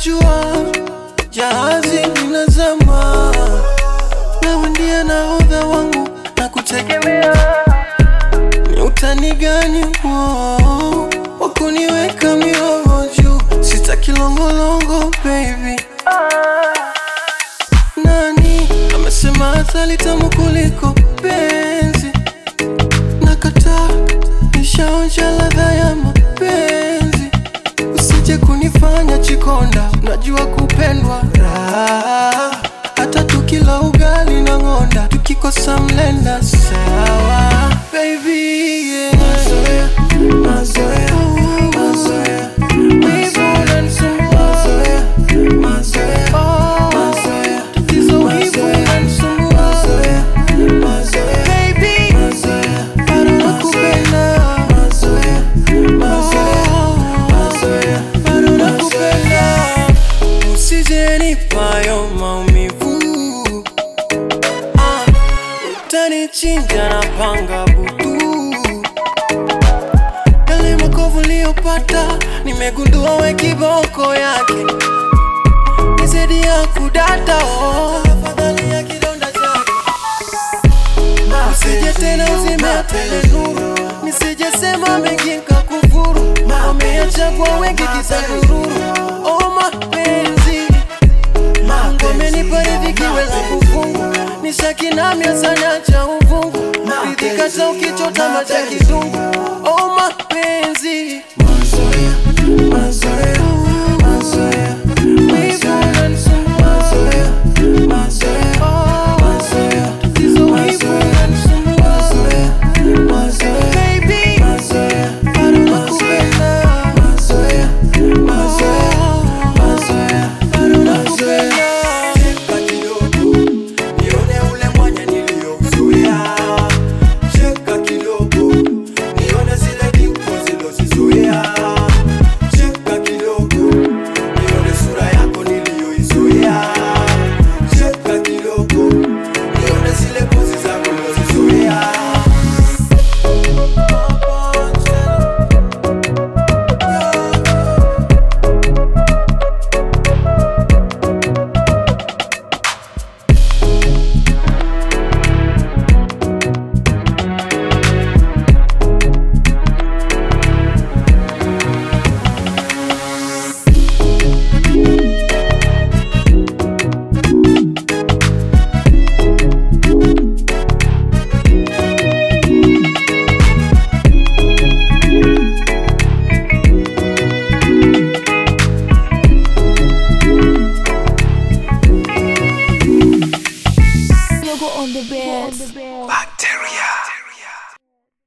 najua jahazi linazama, nawe ndiye nahodha wangu na kutegemea. Ni utani gani huo wa kuniweka mioyo juu? Sitaki longolongo baby. Nani amesema asali tamu kuliko penzi? Nakataa, nishaonja ladha ya mapenzi. Usije kunifanya chikonda, najua kupendwa raha. Hata tukila ugali na ng'onda, tukikosa mlenda sawa baby yeah. Mazoea, mazoea, mazoea, wivu unanisumbua. Oh, tatizo wivu unanisumbua. Baby, bado nakupenda. Oh, bado nakupenda. Usije nipayo maumivu Ah, utanichinja na panga butu yale makovu niliyopata nimegundua we kiboko yake ni zaidi ya kudata oh. Afadhali ya kidonda chake Usije tena uzime tele nuru Nisije sema mengi nkakufuru Wameyachagua wengi kisagururu Oh mapenzi Mungu amenipa riziki wezi kufungu Ni shaki na mia sana cha uvungu Ridhika cha ukichota macha kizungu